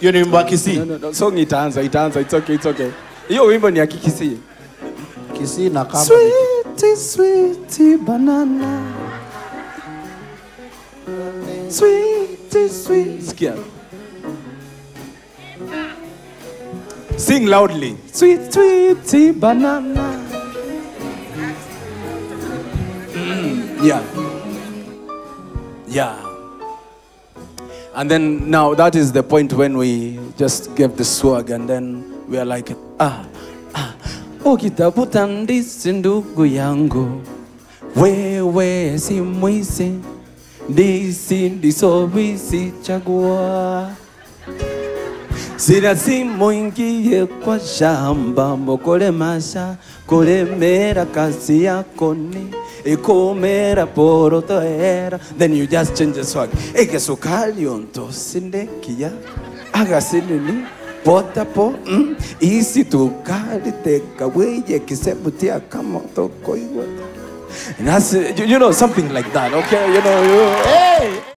Hiyo ni wimbo wa Kisii. No, no, no. Song itaanza, itaanza. It's okay, it's okay. Hiyo wimbo ni ya Kikisii. Kisii na kama Sweet, sweet banana. Sweet, sweet. Sikia. Sing loudly. Sweet, sweet banana. Mm, yeah. Yeah. And then now that is the point when we just gave the swag and then we are like, ah, ah. Ukitafuta ndizi ndugu yangu, wewe si mwizi, ndizi ndizo wizi chagua. Sina simu ingie kwa shamba mokole masha kulemera kazi yako ni ikumera porotoera then you just change the swag eke sukali onto sindekia agasinini pota po mm, isi tukali teka weye kisebutia kama toko iwa That's, you, you know something like that okay you know you, hey